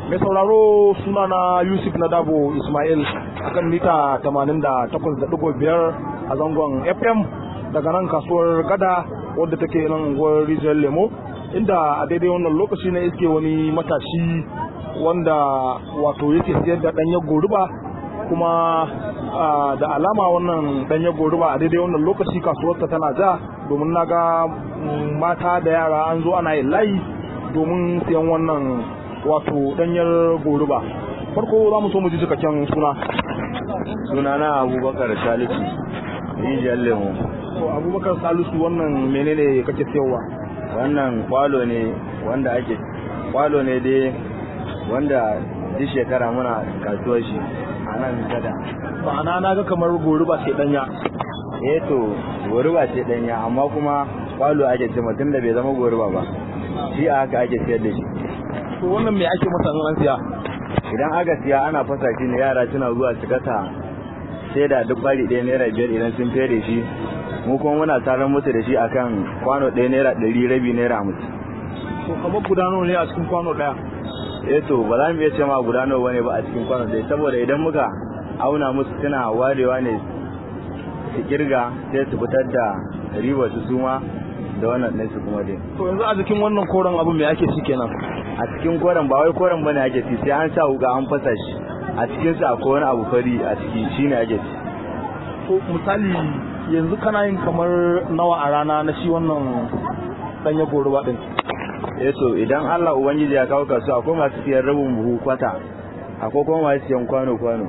mai sauraro suna na yusuf na dabo ismail akan mita 88.5 a zangon fm daga nan kasuwar gada wadda take nan unguwar rijiyar lemo inda a daidai wannan lokaci na iske wani matashi wanda wato yake siyar da ɗanyen goruba kuma da alama wannan ɗanyen goruba a daidai wannan lokaci kasuwarta tana ja domin na ga mata da yara an zo ana yin layi domin siyan wannan wato ɗanyar goruba farko za mu so mu ji cikakken suna suna na abubakar salisu rijiyar lemo to abubakar salisu wannan menene kake siyarwa wannan kwalo ne wanda ake kwalo ne dai wanda duk shekara muna kasuwar shi a nan gada ma'ana na ga kamar goruba ce danya eh to goruba ce danya amma kuma kwalo ake ce mutum da bai zama goruba ba shi a haka ake siyar da shi to wannan me ake masa an siya idan aka siya ana fasa shi ne yara suna zuwa su kasa sai da duk bari ɗaya naira biyar idan sun fere shi mu kuma muna tarar musu da shi akan kwano ɗaya naira ɗari rabi naira hamsin to kamar guda nawa ne a cikin kwano ɗaya eh to ba za mu iya ce ma guda nawa ne ba a cikin kwano ɗaya saboda idan muka auna musu suna warewa ne su kirga sai su fitar da riba su suma da wannan ɗin su kuma dai to yanzu a cikin wannan koren abin me ake ci kenan a cikin koren ba wai koren bane ake ci sai an sa wuka an fasa shi a cikin sa akwai wani abu fari a ciki shine ake ci to misali yanzu kana yin kamar nawa a rana na shi wannan danya goruba din eh to idan Allah ubangiji ya kawo kasu akwai masu siyan rabin buhu kwata akwai kuma masu siyan kwano kwano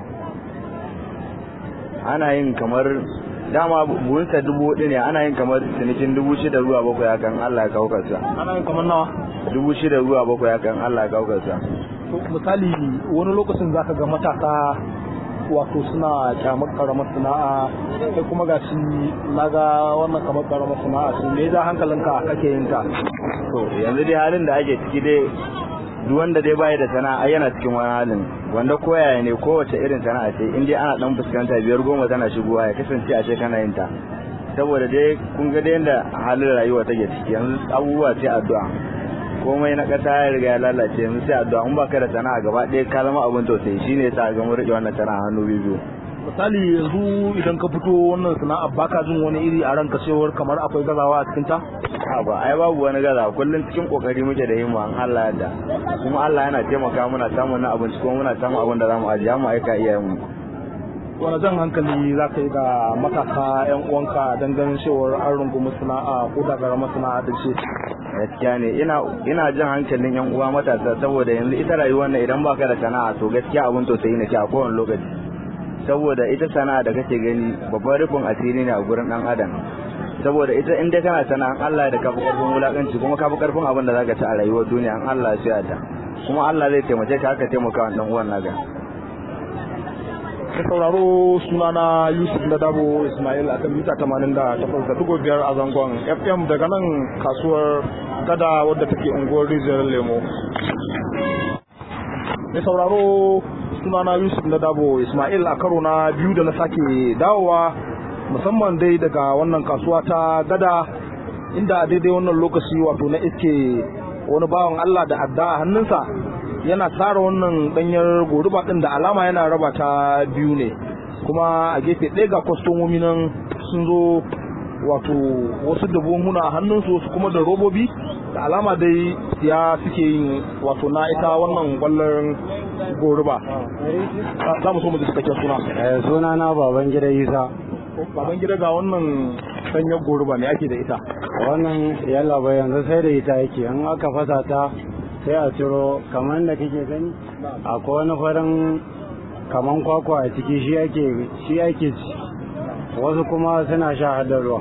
ana yin kamar dama buhunsa dubu hudu ne ana yin kamar cinikin dubu shida zuwa bakwai hakan Allah ya kawo kasu ana yin kamar nawa dubu shida zuwa bakwai hakan Allah ya kawo kasu to misali wani lokacin zaka ga matasa wato suna kyamar karamar sana'a sai kuma ga shi na ga wannan kamar karamar sana'a su me ja hankalinka kake yin ta to yanzu dai halin da ake ciki dai duk wanda dai bai da sana'a yana cikin wani halin wanda koyaya ne kowace irin sana'a ce in dai ana dan fuskanta biyar goma tana shigowa ya kasance a ce kana yin ta saboda dai kun ga dai yanda halin rayuwa take ciki yanzu abubuwa ce addu'a komai na ƙasa ya riga ya lalace yanzu sai addu'a in baka da sana'a gaba ɗaya ka zama abin tausayi shine yasa ga mun rike wannan sana'a hannu biyu misali yanzu idan ka fito wannan sana'a baka jin wani iri a ranka cewar kamar akwai gazawa a cikin ta a ba ai babu wani gaza kullum cikin kokari muke da himma an Allah yadda kuma Allah yana taimaka muna samun na abinci kuma muna samun abin da zamu ajiya mu aika iyayen mu wani jan hankali za ka yi ga matasa yan uwanka don ganin cewar an rungumi sana'a ko da karamar sana'a da ce gaskiya ne ina ina jan hankalin yan uwa matasa saboda yanzu ita rayuwar nan idan baka da sana'a to gaskiya abin tausayi ne ke a kowane lokaci saboda ita sana'a da kake gani babban rufin asiri ne a gurin dan adam saboda ita in dai kana sana'an Allah da kafi karfin wulakanci kuma kafi karfin abin da zaka ci a rayuwar duniya an Allah ya ta kuma Allah zai taimake ka haka taimaka wa dan uwan naka ka sauraro sunana Yusuf da Dabo Ismail akan mita 88.5 a zangon FM daga nan kasuwar gada wadda take unguwar Rijiyar Lemo mai sauraro sunana Yusuf da Dabo Ismail a karo na biyu da na sake dawowa musamman dai daga wannan kasuwa ta gada inda a daidai wannan lokaci wato na iske wani bawan Allah da adda a hannunsa yana tsara wannan danyar goruba din da alama yana raba ta biyu ne kuma a gefe ɗaya ga kwastomomi nan sun zo wato wasu da buhunhuna a hannunsu wasu kuma da robobi da alama dai ya suke yin wato na ita wannan kwallon goruba za mu so mu ji cikakken suna suna na baban gida isa baban gida ga wannan sanyar goruba ne ake da ita wannan yalla bai yanzu sai da ita yake an aka fasa ta sai a ciro kamar da kake gani akwai wani farin kaman kwakwa a ciki shi ake shi ake ci wasu kuma suna sha hadar ruwa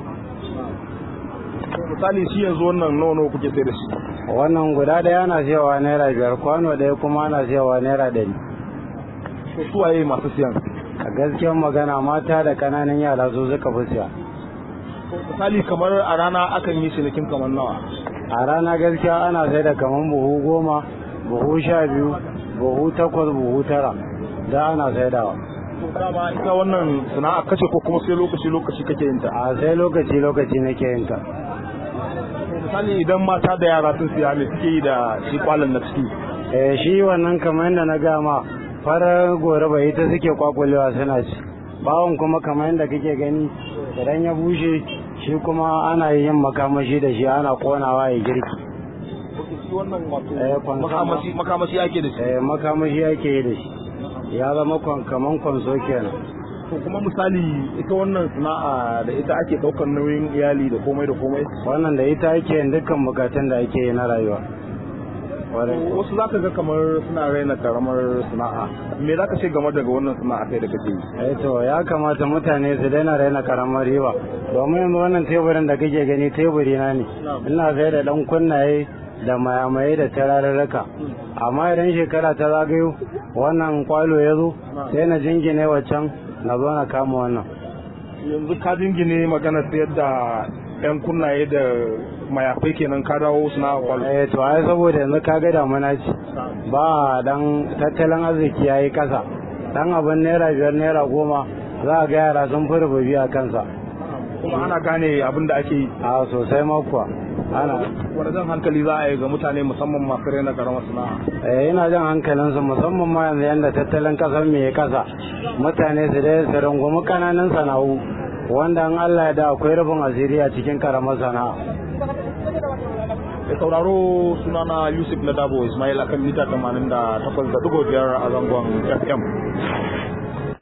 misali shi yanzu wannan nono kuke sai da shi wannan guda ɗaya na siyawa naira biyar kwano ɗaya kuma ana siyawa naira ɗari to su waye masu siyan a gaskiyar magana mata da ƙananan yara su suka fi siya misali kamar a rana akan yi cinikin kamar nawa a rana gaskiya ana sai da kamar buhu goma buhu sha biyu buhu takwas buhu tara da ana saidawa to dama ita wannan sana'a kace ko kuma sai lokaci lokaci kake yin ta a sai lokaci lokaci nake yin ta misali idan mata da yara sun siya me suke yi da shi kwalan na ciki eh shi wannan kamar yadda na gama farar gore bai ita suke kwakulewa suna ci bawon kuma kamar yadda kake gani idan ya bushe shi kuma ana yin makamashi da shi ana konawa ya girki shi wannan Eh, wato kwanso. makamashi makamashi ake da shi eh makamashi ake yi da shi ya zama kwan- kaman kwanso kenan to kuma misali ita wannan sana'a da ita ake daukar nauyin iyali da komai da komai wannan da ita ake yin dukkan bukatun da ake yi na rayuwa Kwarai. wasu zaka ga kamar suna raina karamar sana'a me zaka ce game daga wannan sana'a kai da kake yi eh to ya kamata mutane su daina raina karamar riba domin yanzu wannan teburin da kake gani teburi na ne ina sai da dan kunnaye da mayamaye da tararraka amma idan shekara ta zagayo wannan kwalo ya zo sai na jingine waccan na zo na kama wannan yanzu ka jingine magana sayar da yan kunnaye da mayafai kenan ka dawo sana'a kwalo eh to ai saboda yanzu kaga damuna ce ba dan tattalin arziki yayi kasa dan abin naira biyar naira goma za a ga yara sun fi rububi a kansa kuma ana gane abin da ake yi a sosai ma kuwa ana wani jan hankali za a yi ga mutane musamman masu raina karamar sana'a eh ina jan hankalinsu musamman ma yanzu yanda tattalin kasar mai kasa mutane su dai su rungumi kananan sana'u wanda an Allah ya da akwai rufin asiri a cikin karamar sana'a da sauraro sunana yusuf na dabo ismail akan mita 88.5 a zangon fm